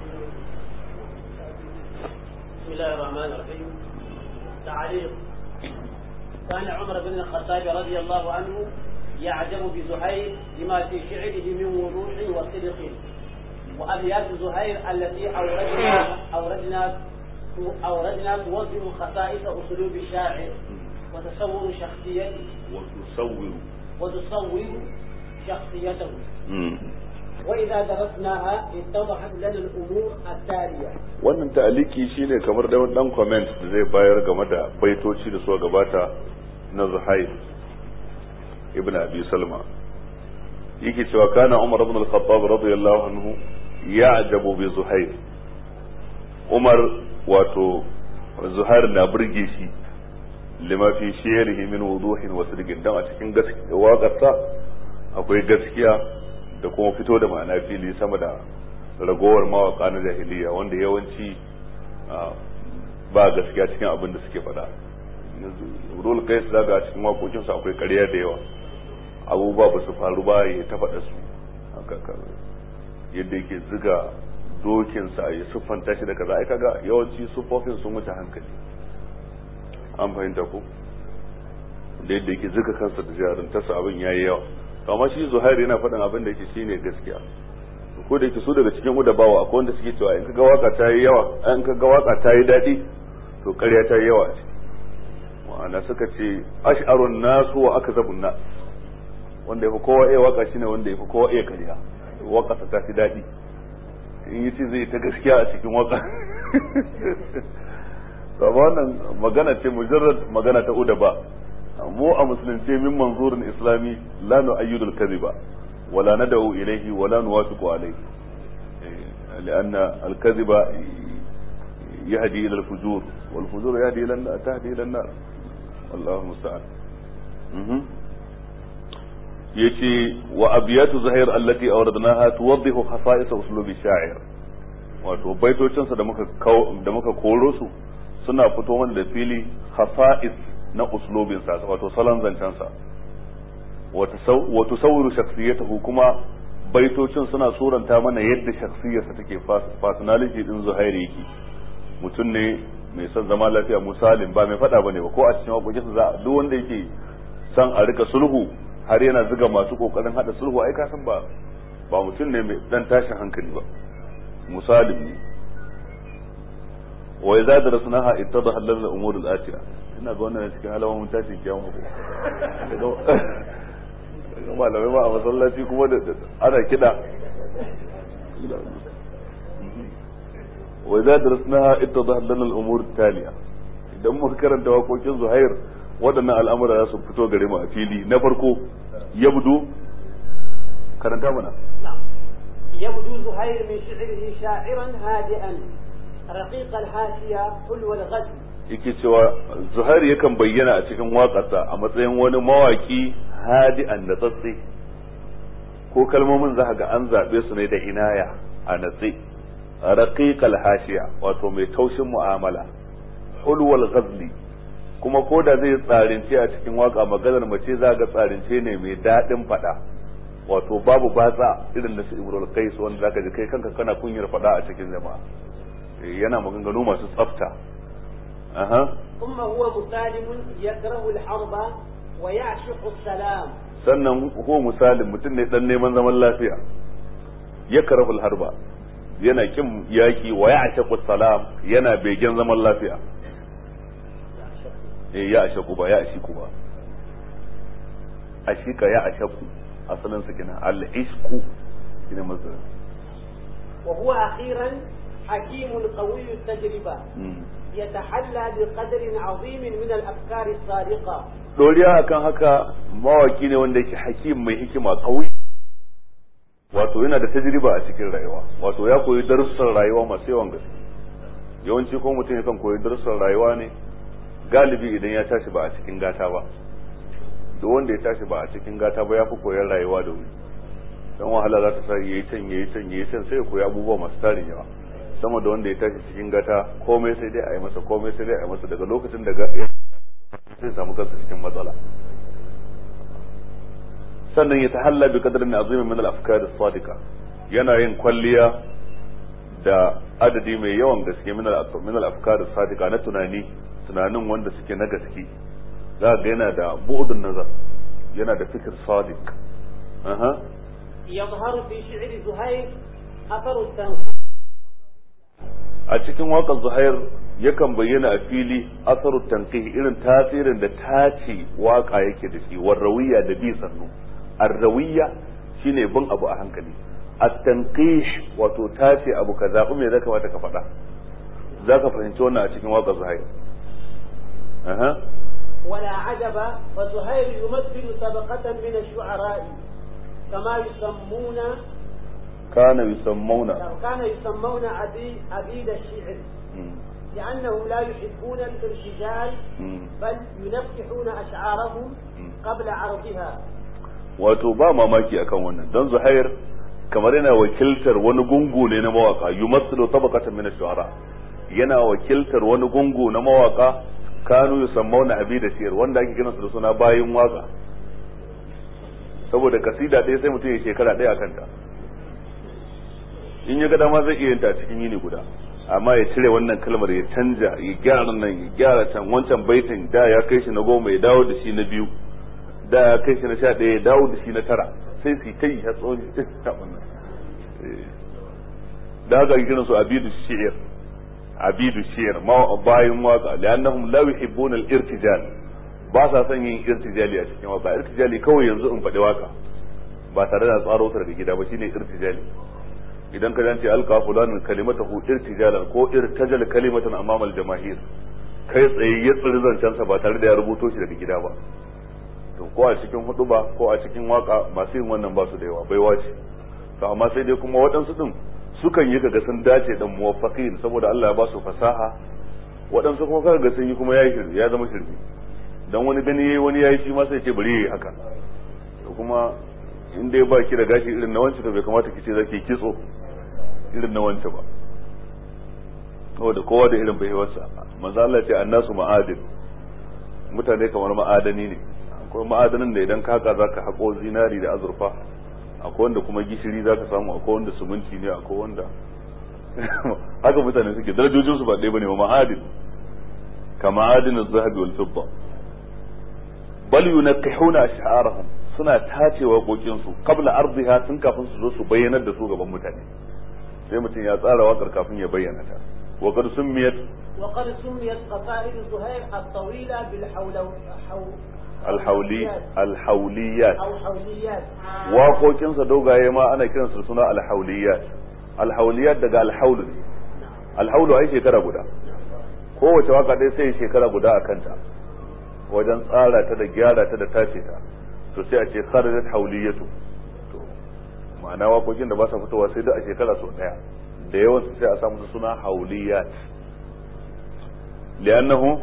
بسم الله الرحمن الرحيم تعليق كان عمر بن الخطاب رضي الله عنه يعجب بزهير لما في شعره من وضوح وصدق وأبيات زهير التي أوردنا أوردنا أوردنا توضح خصائص أسلوب الشاعر وتصور شخصيته وتصور وتصور شخصيته وإذا درسناها اتضحت لنا الأمور التالية wannan ta'aliki shine kamar da dan comment da zai bayar game da baitoci da suka gabata na Zuhair ibn Abi Salma yake cewa kana Umar ibn al-Khattab radiyallahu anhu ya'jabu bi Zuhair Umar wato Zuhair na burge shi lima fi shi'rihi min wuduhin wa sidqin dan a cikin gaskiya waƙarsa akwai gaskiya da kuma fito da ma'ana fili sama da ragowar mawaka na jahiliya wanda yawanci ba gaskiya cikin abin da suke faɗa rul qais daga a cikin waƙoƙin sa akwai ƙarya da yawa abubuwa ba su faru ba ya ta faɗa su yadda yake ziga dokin sa ya siffanta shi da kaza ai kaga yawanci siffofin sun wuce hankali an fahimta ko da yadda yake ziga kansa da jaruntarsa abin yayi yawa amma shi zuhair yana faɗin abin da yake shine gaskiya ko da yake su daga cikin udabawa akwai wanda suke cewa in kaga waka ta yi yawa in kaga waka ta yi daɗi to ƙarya ta yi yawa ce ma'ana suka ce ash'arun nasu wa akzabun nas wanda yafi kowa iya waka shine wanda yafi kowa iya ƙarya waka ta fi daɗi in yi ce zai ta gaskiya a cikin waka to wannan magana ce mujarrad magana ta udaba mu a musulunce min manzurin islami la nu'ayyidu al-kadhiba ولا ندعو إليه ولا نوافق عليه لأن الكذب يهدي إلى الفجور والفجور يهدي إلى تهدي إلى النار والله المستعان يشي وأبيات زهير التي أوردناها توضح خصائص أسلوب الشاعر wato baitocinsa da muka da muka koro su suna fito mana da fili khasa'is na uslubinsa wato salon zancensa wa tusawwiru shakhsiyatahu kuma baitocin suna suranta mana yadda shakhsiyarsa take personality din Zuhairi yake mutum ne mai son zama lafiya musalin ba mai fada bane ba ko a cikin wakokin za duk wanda yake son a rika sulhu har yana zuga masu kokarin hada sulhu ai ka san ba ba mutum ne mai dan tashin hankali ba musalim ne wa idza darasnaha ittadaha lana al-umur al-atiya ina ga wannan cikin alamomin tashin kiyama ko malamai ba a masallaci kuma da ana kiɗa wa za da rasnaha ita da lana al'umur taliya idan muka karanta waƙoƙin zuhair waɗannan al'amura za su fito gare mu a fili na farko yabdu karanta mana يبدو زهير من شعره شاعرا هادئا رقيق الحاشية حلو الغزل yake cewa zuhair yakan bayyana a cikin waƙarsa a matsayin wani mawaki hadi'an da tsatsi ko kalmomin za ga an zaɓe su ne da inaya a natsi raqiqal hashiya wato mai taushin mu'amala hulwal ghazli kuma ko da zai tsarince a cikin waka maganar mace za ga tsarince ne mai daɗin faɗa wato babu batsa irin da su ibrul qais wanda zaka ji kai kanka kana kunyar faɗa a cikin jama'a yana maganganu masu tsafta aha ثم هو مسالم يكره الحرب ويعشق السلام sannan ko misalin mutum ne dan neman zaman lafiya ya karahul harba yana kin yaki wa ya ashaku salam yana begen zaman lafiya eh ya ashaku ba ya ashiku ba ashika ya ashaku asalin su kina al ishku kina mazda وهو أخيرا حكيم قوي التجربة يتحلى بقدر عظيم من الأفكار الصادقة doriya akan haka mawaki ne wanda yake hakim mai hikima kawai wato yana da tajriba a cikin rayuwa wato ya koyi darussan rayuwa masu yawan gaske yawanci ko mutum yakan koyi darussan rayuwa ne galibi idan ya tashi ba a cikin gata ba duk wanda ya tashi ba a cikin gata ba ya fi koyon rayuwa da wuri dan wahala za ta sa yayi can yayi can yayi can sai ya koyi abubuwa masu tarin yawa sama da wanda ya tashi cikin gata komai sai dai a yi masa komai sai dai a yi masa daga lokacin da sai samu kansa cikin matsala sannan ya tahalla bi qadrin azimin min al-afkar as-sadiqa yana yin kwalliya da adadi mai yawan gaske min min al-afkar as-sadiqa na tunani tunanin wanda suke na gaske za ga yana da bu'dun nazar yana da fikir sadiq aha يظهر في شعر زهير أثر التنقيح a cikin waƙar zuhair yakan bayyana a fili asarut tanqih irin tasirin da tace waka yake da shi warrawiya da bi sannu arrawiya shine bin abu a hankali at-tanqih wato tace abu ka zabi me zaka mata ka faɗa zaka fahimci wannan a cikin waƙar zuhair aha ولا عجب فزهير يمثل طبقة من الشعراء كما يسمون kana yusammuna كان يسمون عبيد, عبيد الشعر لأنهم لا يحبون الارتجال بل ينفحون أشعارهم قبل عرضها wato ba mamaki akan wannan don zuhair kamar yana wakiltar wani gungu ne na mawaka yumassilu tabaqatan min ash-shu'ara yana wakiltar wani gungu na mawaka kanu yusammawna abida shiyar wanda ake kiransu da suna bayin waka saboda kasida ɗaya sai mutum ya shekara ɗaya a kanta in ya ga dama zai iya yin ta cikin yini guda amma ya cire wannan kalmar ya canja ya gyara nan ya gyara can wancan baitin da ya kai shi na goma ya dawo da shi na biyu da ya kai shi na sha ɗaya ya dawo da shi na tara sai su ta yi ya tsawon ta wannan da haka ake kiransu abidu shi'ir abidu shi'ir ma bayan waka li'annahum la yuhibbuna al-irtijal ba sa son yin irtijali a cikin waka irtijali kawai yanzu in faɗi waka ba tare da tsaro ta daga gida ba shine irtijali idan ka jance alka fulanin kalimatahu irtijalan ko irtajal kalimatan amama al-jamahir kai tsaye ya tsiri zancensa ba tare da ya rubuto shi daga gida ba to ko a cikin hudu ba ko a cikin waka masu yin wannan ba su da yawa baiwa ce to amma sai dai kuma waɗansu din sukan yi kaga sun dace da muwaffaqin saboda Allah ya ba su fasaha waɗansu kuma kaga sun yi kuma yayi shirme ya zama shirme dan wani gani yayi wani yayi shi ma sai ce bari yayi haka to kuma in dai ba ki da gashi irin na wancan to bai kamata ki ce zaki kitso irin na wancan ba saboda kowa da irin baiwarsa manzo Allah ce annasu ma'adin mutane kamar ma'adani ne akwai ma'adanin da idan ka haka zaka hako zinari da azurfa akwai wanda kuma gishiri zaka samu akwai wanda suminti ne akwai wanda haka mutane suke darajojin su ba ɗaya bane ba ma'adin ka ma'adin az-zahabi wal fidda bal yunakkihuna ash'arahum suna tace waƙoƙin su qabla ardiha tun kafin su zo su bayyanar da su gaban mutane sai mutum ya tsara waƙar kafin ya bayyana ta وقد سميت وقد سميت قصائد زهير الطويلة بالحولو حو الحولي الحوليات أو حوليات waƙoƙinsa dogaye ma ana kiransu suna alhauliyat alhauliyat daga alhaulu ne alhaulu ai shekara guda kowace waka ɗaya sai shekara guda a kanta wajen tsara ta da gyara ta da tace ta to sai a ce kharajat hauliyatu to ma'ana waƙoƙin da ba sa fitowa sai duk a shekara sau ɗaya da yawan sai a samu suna hauliyat li'annahu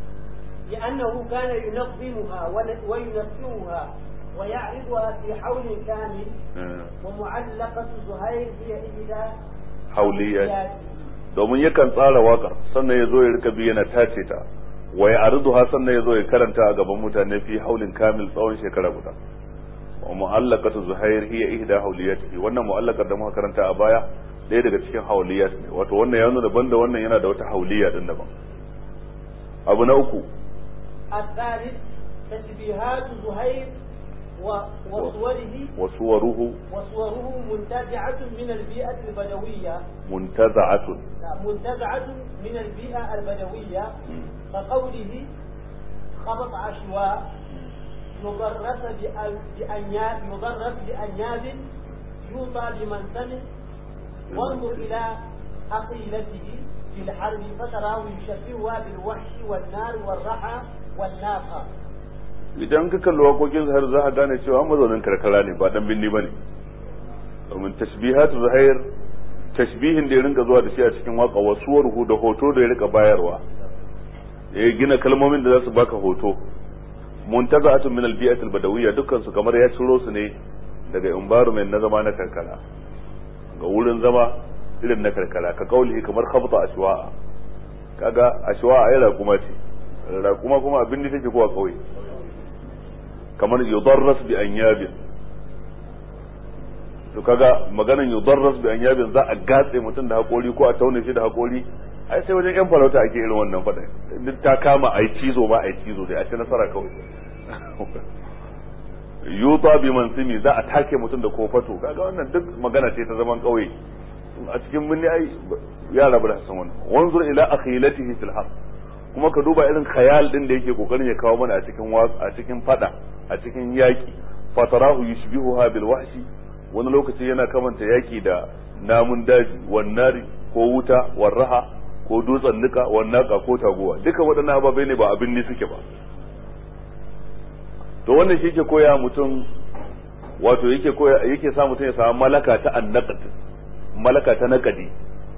لأنه كان ينظمها وينفذها ويعرضها في حول كامل ومعلقة زهير هي إحدى hauliyat domin yakan tsara wakar sannan ya zo ya rika biya na tace ta wa ya arduha sannan ya zo ya karanta a gaban mutane fi haulin kamil tsawon shekara guda wa mu'allaqatu zuhair hiya ihda hauliyatihi wannan mu'allaqar da muka karanta a baya ɗaya daga cikin hauliyat ne wato wannan ya nuna banda wannan yana da wata hauliya din daban abu na uku الثالث تشبيهات زهير و- وصوره وصوره وصوره منتزعة من البيئة البدوية منتزعة لا، منتزعة من البيئة البدوية كقوله خبط عشواء يضرس بأ- بأنياب يضرس بأنياب يوطى بمنسم وانظر إلى أقيلته في الحرب فتراه يشبهها بالوحش والنار والرحى والناقة idan ka kalli waƙoƙin zuhair za a gane cewa mazaunin karkara ne ba dan binni bane domin tashbihatu zuhair tashbihin da ya rinka zuwa da shi a cikin waka wasuwarhu da hoto da ya rika bayarwa ya gina kalmomin da za su baka hoto muntaza'atun min al-bi'at al-badawiyya dukkan su kamar ya ciro su ne daga environment na zama na karkara ga wurin zama irin na karkara ka kaulihi kamar khabta ashwa'a kaga ashwa'a ai raƙuma ce raƙuma kuma abin da take kowa kauye kamar yudarras bi anyabin to kaga maganan yudarras bi anyabin za a gatse mutum da hakori ko a taune shi da hakori ai sai wajen yan farauta ake irin wannan fada duk ta kama ai cizo ma ai cizo dai a ci nasara kawai yuta bi mansimi za a take mutum da kofato kaga wannan duk magana ce ta zaman kauye a cikin binni ai ya rabu da san wannan wanzur ila akhilatihi fil haqq kuma ka duba irin khayal din da yake kokarin ya kawo mana a cikin a cikin fada a cikin yaki fatarahu yushbihuha bil wahshi wani lokaci yana kamanta yaki da namun daji wannari ko wuta warraha ko dutsen nika wannaka ko taguwa duka waɗannan ababai ne ba abin ne suke ba to wannan shi ke koya mutum wato yake koya yake sa mutum ya samu malaka ta annaqat malaka ta naqadi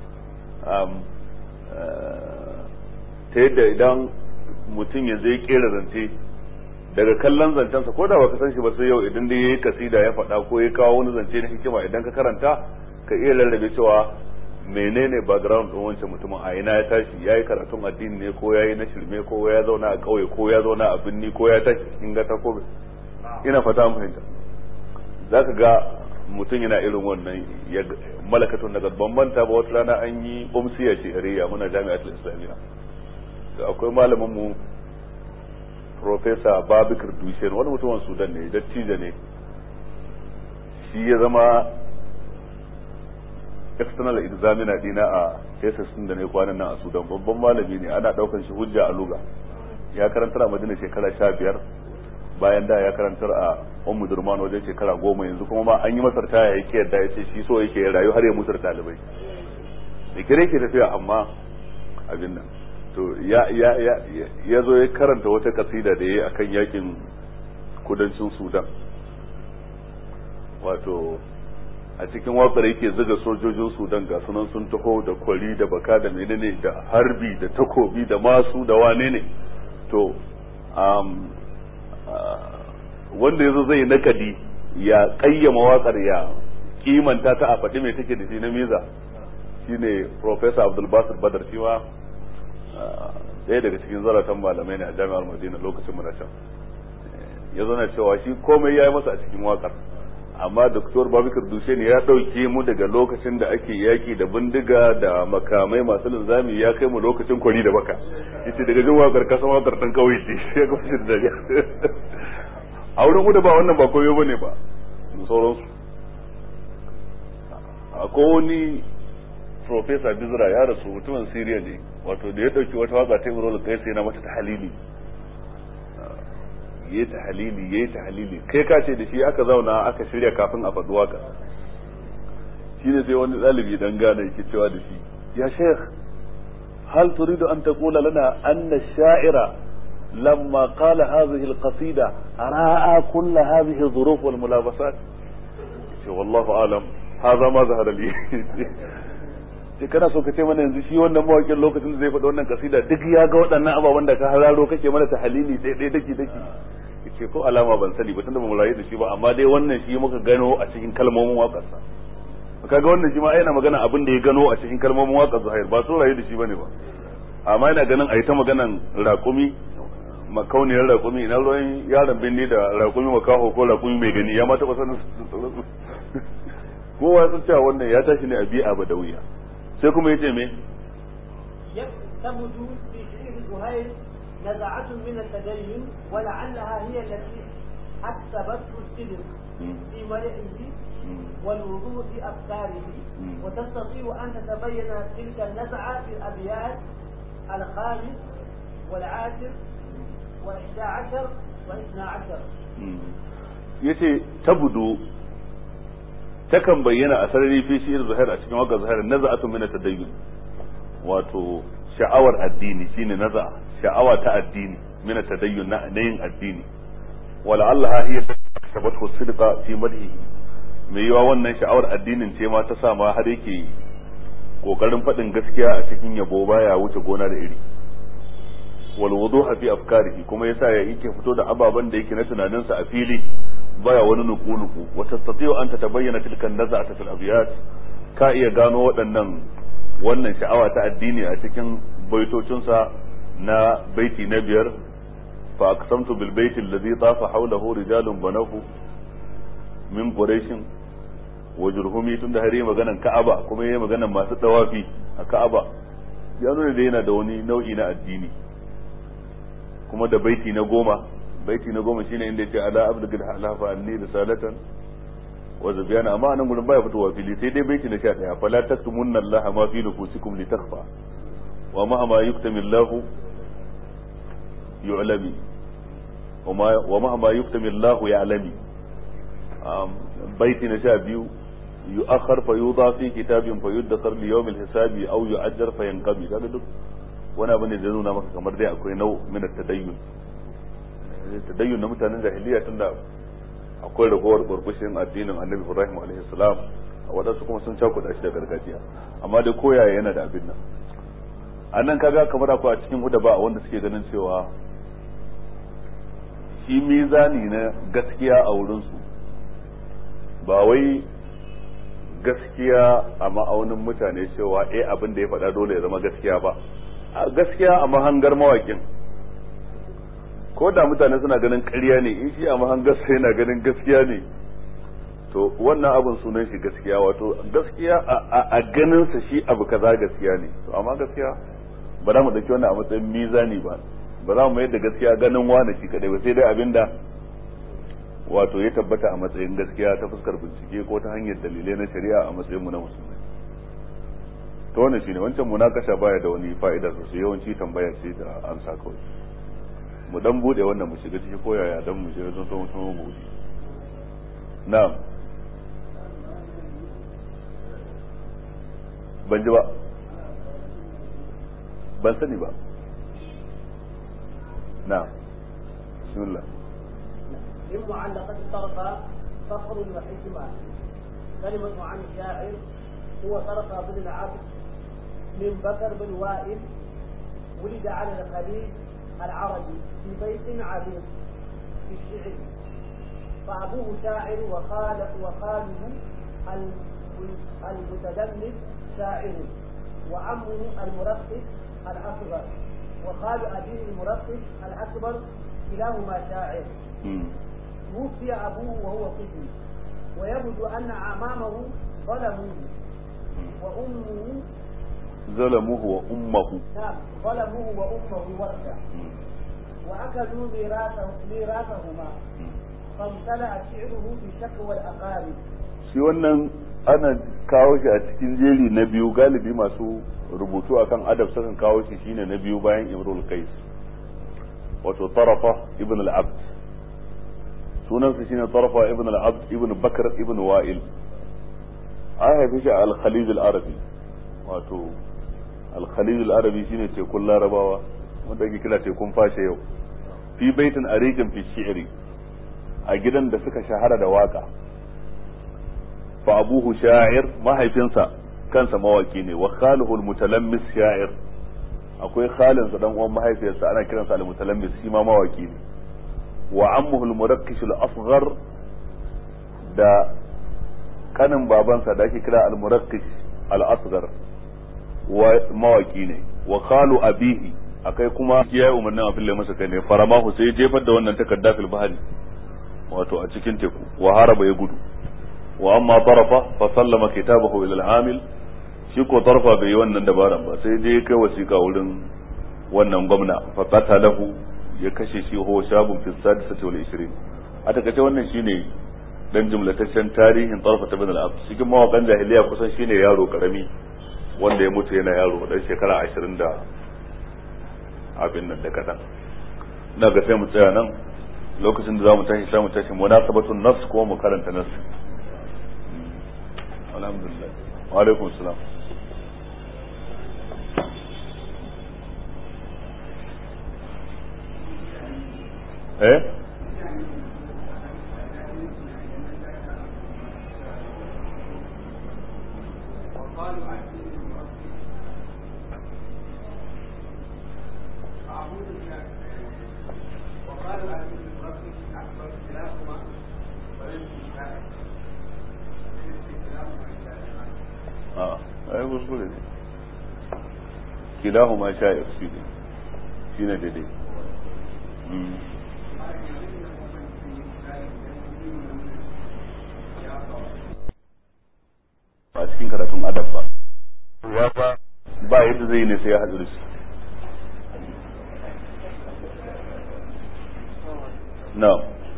ta yadda idan mutum yanzu ya kera zance daga kallon zancensa ko da baka san shi ba sai yau idan dai yayi kasida ya faɗa ko ya kawo wani zance na hikima idan ka karanta ka iya rarrabe cewa menene background din wancan mutumin a ina ya tashi ya yi karatun addini ne ko ya yi na shirme ko ya zauna a ƙauye ko ya zauna a binni ko ya tashi cikin gata ko ina fata an fahimta za ka ga mutum yana irin wannan malakatun daga bambanta ba wata rana an yi umsiya shehariya muna jami'atul islamiyya da akwai malamin mu professor babikir dushen wani mutumin sudan ne dattijo ne shi ya zama external examiner dina a thesis din da ne kwanan nan a sudan babban malami ne ana daukan shi hujja a luga ya karantar a madina shekara sha biyar bayan da ya karantar a ummu durman wajen shekara goma yanzu kuma ma an yi masar taya yake yadda ya ce shi so yake rayu har ya mutar ɗalibai da kire ke tafiya amma abin nan to ya ya ya ya zo ya karanta wata kasida da yayi akan yakin kudancin sudan wato a cikin wakar yake zuga sojojin sudan ga sunan sun taho da kwari da baka da menene da harbi da takobi da masu da wane ne to wanda yazo zai nakadi ya kayyama wakar ya kimanta ta a faɗi mai take da shi na miza shine professor abdul basir badar shi ma ɗaya daga cikin zaratan malamai ne a jami'ar madina lokacin muna can ya zana cewa shi komai ya yi masa a cikin wakar amma doktor babikar dushe ne ya ɗauke mu daga lokacin da ake yaki da bindiga da makamai masu linzami ya kai mu lokacin kwari da baka yace daga jin wakar kasan wakar dan kauye ce ya ga shi da dariya a wurin mu da ba wannan ba koyo bane ba da sauransu akwai wani professor bizra ya rasu mutumin siriya ne wato da ya ɗauki wata waka ta imrul qais yana mata tahlili yayi tahlili yayi tahlili kai ka ce da shi aka zauna aka shirya kafin a faɗi waka shine sai wani ɗalibi dan gane yake cewa da shi ya sheikh hal turidu an taqula lana anna ash-sha'ira lamma qala hadhihi al-qasida ra'a kull hadhihi adh-dhuruf wal mulabasat ce wallahu alam hadha ma zahara li sai kana so ka ce mana yanzu shi wannan mawakin lokacin da zai faɗi wannan kasida duk ya ga waɗannan ababen da ka hararo kake mana ta halili ɗaya ɗaya daki daki ce ko alama ban sani ba tunda ba mu rayu da shi ba amma dai wannan shi muka gano a cikin kalmomin waƙarsa kaga wannan shi ma yana magana abin da ya gano a cikin kalmomin waƙar Zuhair ba sun rayu da shi bane ba amma yana ganin a yi ta maganan raƙumi makauniyar raƙumi ina ruwan yaron binni da raƙumi makaho ko raƙumi mai gani ya ma taɓa sanin kowa sun cewa wannan ya tashi ne a bi'a ba da wuya sai kuma yace me يثبت في شعر زهير نزعة من التدين ولعلها هي التي أكسبته الصدق في ملئه والوضوء في أفكاره وتستطيع أن تتبين تلك النزعة في الأبيات الخامس والعاشر والإحدى عشر والاثنى عشر yace tabudu takan bayyana a sarari fi shi zuhair a cikin wakar zuhair naza'atu min tadayyun wato sha'awar addini shine naza sha'awa ta addini min tadayyun na yin addini wala Allah hiya sabatu sidqa fi madhihi mai yiwa wannan sha'awar addinin ce ma ta sa ma har yake kokarin faɗin gaskiya a cikin yabo baya wuce gona da iri wal wuduha fi afkarihi kuma yasa ya yake fito da ababen da yake na tunaninsa a fili baya wani nuku nuku wa tastati'u an tatabayyana tilka naz'ata fil abyat ka iya gano waɗannan wannan sha'awa ta addini a cikin baitocinsa na baiti na biyar fa aqsamtu bil baiti alladhi tafa hawlahu rijalun banahu min quraishin wa jurhumi tunda har yi maganan ka'aba kuma yayi maganan masu dawafi a ka'aba ya nuna da yana da wani nau'i na addini kuma da baiti na goma baiti na goma shine inda yace ala abdul halafa anni risalatan wa zabiyana amma anan gurin baya fitowa fili sai dai baiti na 11 fala taktumunna allaha ma fi nufusikum litakhfa wa ma ma yuktami allahu yu'lami wa ma ma yuktami allahu ya'lami baiti na 12 يؤخر يوضع في كتاب فيدخر ليوم الحساب او يؤجر فينقضي kaga duk wani abu ne da nuna maka kamar dai akwai nau min tadayyun tadayyun na mutanen jahiliya tunda akwai ragowar burbushin addinin annabi ibrahim alaihi salam a wadansu kuma sun cakuɗa shi da gargajiya amma dai koyaye yana da abin nan a nan kaga kamar akwai a cikin huda ba wanda suke ganin cewa shi mizani na gaskiya a wurinsu ba wai gaskiya a ma'aunin mutane cewa eh abin da ya faɗa dole ya zama gaskiya ba gaskiya a mahangar mawakin ko da mutane suna ganin ƙarya ne in shi a mahangar sai yana ganin gaskiya ne to wannan abin sunan shi gaskiya wato gaskiya a ganin sa shi abu kaza gaskiya ne to amma gaskiya ba za mu dauki wannan a matsayin mizani ba ba za mu mayar da gaskiya ganin wani shi kadai ba sai dai abinda wato ya tabbata a matsayin gaskiya ta fuskar bincike ko ta hanyar dalilai na shari'a a matsayin mu na musulmai to wannan shine wancan munakasha baya da wani fa'ida sosai yawanci tambaya ce da amsa kawai mu dan bude wannan mu shiga ciki ko yaya dan mu shiga don so mu bude na'am ban ji ba ban sani ba na'am bismillah من معلقة الطرفة فخر وحكمة كلمة عن الشاعر هو طرفة بن العبد من بكر بن وائل ولد على الخليج العربي في بيت عريق في الشعر فأبوه شاعر وخال وخاله المتدمس شاعر وعمه المرقص الأصغر وخال أبيه المرقص الأكبر كلاهما شاعر توفي أبوه وهو طفل ويبدو أن أعمامه ظلموه وأمه ظلموه وأمه نعم ظلموه وأمه ورثة وأكلوا ميراثه ميراثهما فامتلأ شعره بشكوى الأقارب shi wannan ana kawo shi a cikin jeri na biyu galibi masu rubutu akan adab sukan kawo shi shine na biyu bayan imrul qais wato tarafa ibn al-abd sunansa shine tarafa ibn al-abd ibn bakr ibn wa'il an haife shi a al-khalid al-arabi wato al-khalid al-arabi shine tekun larabawa wanda ake kira tekun fashe yau fi baitin ariqin fi shi'ri a gidan da suka shahara da waka fa abuhu sha'ir mahaifinsa kansa mawaki ne wa khaluhu al-mutalammis sha'ir akwai khalinsa dan uwan mahaifiyarsa ana kiransa al-mutalammis shi ma mawaki ne wa ammuhu al-murakkish al-asghar da kanin babansa da ake kira al-murakkish al-asghar wa mawaki ne wa khalu abihi akai kuma ya yi umarnin a fille masa kai ne faramahu sai jefar da wannan takarda fil bahari wato a cikin teku wa haraba ya gudu wa amma tarafa fa sallama kitabahu ila al-amil shi ko tarfa bai yi wannan dabaran ba sai je kai wasiƙa wurin wannan gwamna fa qatalahu ya kashe shi ho shabun fi sadisati wal 20 a takaice wannan shine dan jumlataccen tarihin tarfa ta bin al-abd cikin mawakan jahiliya kusan shine yaro karami wanda ya mutu yana yaro dan shekara 20 da abin nan da kadan na ga sai mu tsaya nan lokacin da zamu tashi sai mu tashi munasabatun nas ko mu karanta nas alhamdulillah wa alaikum salam eh ai kuskure ne kilahu ma sha'ir shi ne shi ne daidai a cikin karatun adab ba ya ba ba yadda zai ne sai ya haɗu da shi no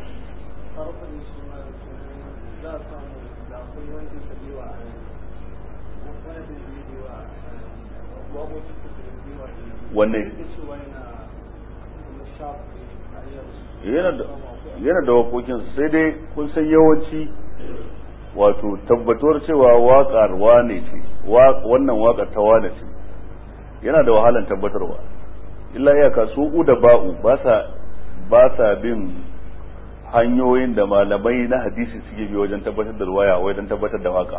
wanne yana da waƙoƙin sai dai kun san yawanci wato tabbatuwar cewa waƙar wane ce wannan waƙar ta wane ce yana da wahalan tabbatarwa illa iyaka su da ba'u ba sa ba sa bin hanyoyin da malamai na hadisi suke bi wajen tabbatar da ruwaya wajen tabbatar da waka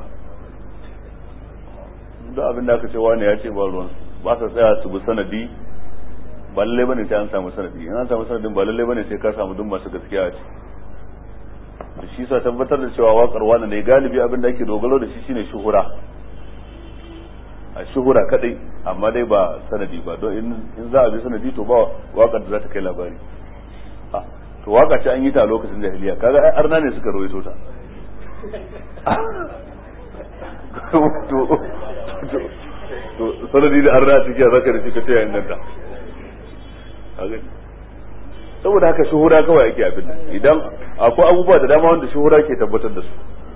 duk abin da aka ce wani ya ce ba ruwan ba sa tsaya su bi sanadi ba lalle bane sai an samu sanadi in an samu sanadin ba lalle bane sai ka samu duk masu gaskiya a ce da shi sa tabbatar da cewa waƙar wani ne galibi abin da ake dogaro da shi shine shuhura a shuhura kadai amma dai ba sanadi ba don in za a bi sanadi to ba waƙar da za ta kai labari to waka ce an yi ta a lokacin jahiliya kaga ai arna ne suka rawaito ta to sanadi da arna ciki a zaka da shi ka ce yayin nan ta saboda haka shuhura kawai ake abin nan idan akwai abubuwa da dama wanda shuhura ke tabbatar da su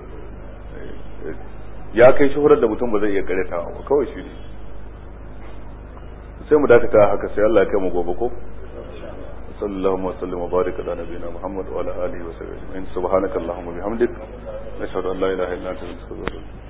ya kai shuhurar da mutum ba zai iya karyatawa ba kawai shi ne sai mu dakata haka sai Allah ya kai mu gobe ko صلى اللهم وسلم وبارك على نبينا محمد وعلى اله وصحبه اجمعين سبحانك اللهم وبحمدك نشهد ان لا اله الا انت نستغفرك